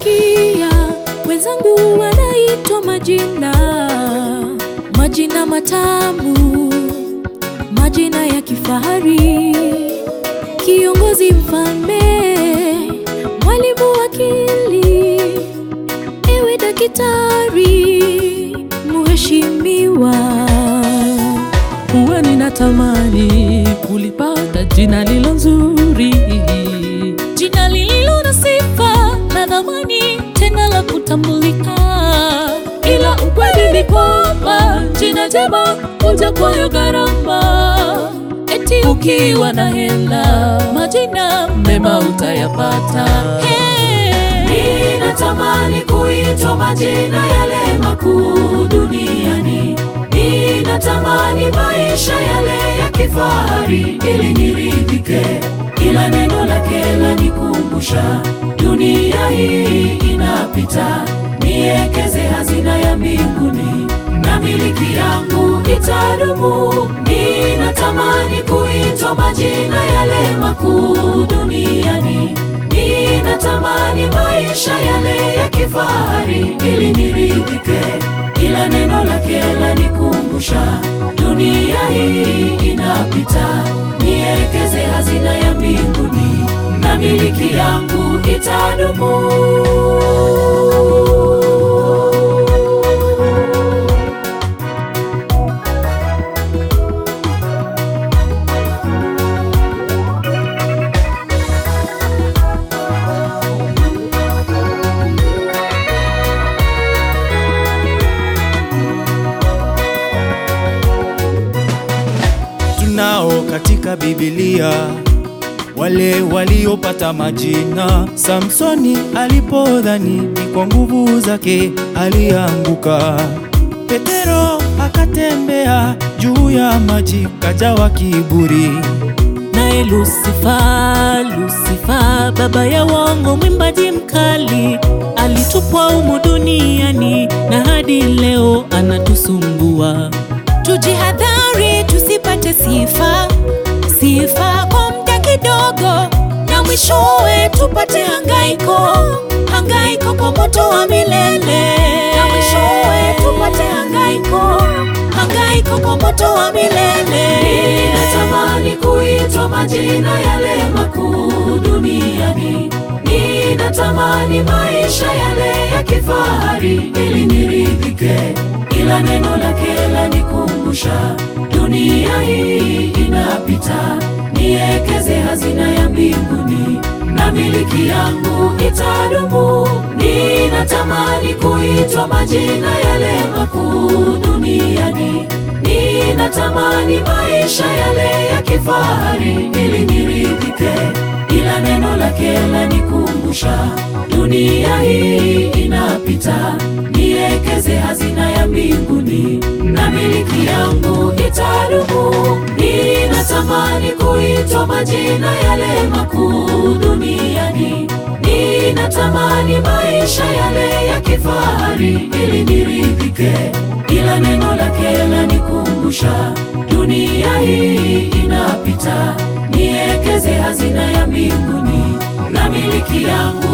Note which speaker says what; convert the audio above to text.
Speaker 1: Nimesikia wenzangu wanaitwa majina, majina matamu, majina ya kifahari, kiongozi, mfalme, mwalimu, wakili, ewe daktari, mheshimiwa.
Speaker 2: Huwa ninatamani kulipata jina lilo nzuri,
Speaker 1: jina lililo na sifa na dhamani, tena la kutambulika. Ila ukweli ni kwamba jina jema huja kwayo gharama, eti ukiwa na hela majina mema utayapata. Hey.
Speaker 3: Ninatamani kuitwa majina yale makuu duniani. Ninatamani maisha yale ya kifahari ili niridhike. Kila neno lake lanikumbusha dunia hii inapita. Niekeze hazina ya mbinguni na miliki yangu itadumu. Ninatamani kuitwa majina yale makuu duniani. Ninatamani maisha yale ya kifahari ili niridhike. Kila neno lake lanikumbusha dunia hii inapita. Niekeze hazina ya mbinguni na miliki yangu itadumu.
Speaker 4: tunao katika Biblia wale waliopata majina. Samsoni alipodhani ni kwa nguvu zake alianguka. Petero akatembea juu ya maji, kajawa kiburi.
Speaker 2: naye Lusifa, Lusifa baba ya uongo, mwimbaji mkali, alitupwa humu duniani na hadi leo anatusumbua.
Speaker 1: Tujihadhari tusipate sifa, sifa kwa muda kidogo, na mwishowe tupate hangaiko, hangaiko kwa moto wa milele, na mwishowe tupate hangaiko, hangaiko kwa moto wa milele.
Speaker 3: Ninatamani kuitwa majina yale makuu duniani. Ninatamani maisha yale ya kifahari ili niridhike. Kila neno lake lanikumbusha dunia hii inapita. Niekeze hazina ya mbinguni na miliki yangu itadumu. Ninatamani kuitwa majina yale makuu duniani. Ninatamani maisha yale ya kifahari ili niridhike. Ila neno lake lanikumbusha dunia hii inapita. Niekeze hazina ya mbinguni na miliki yangu itadumu. Ninatamani kuitwa majina yale makuu duniani. Ninatamani maisha yale ya kifahari ili niridhike. Ila neno lake lanikumbusha dunia hii inapita. Niekeze hazina ya mbinguni na miliki yangu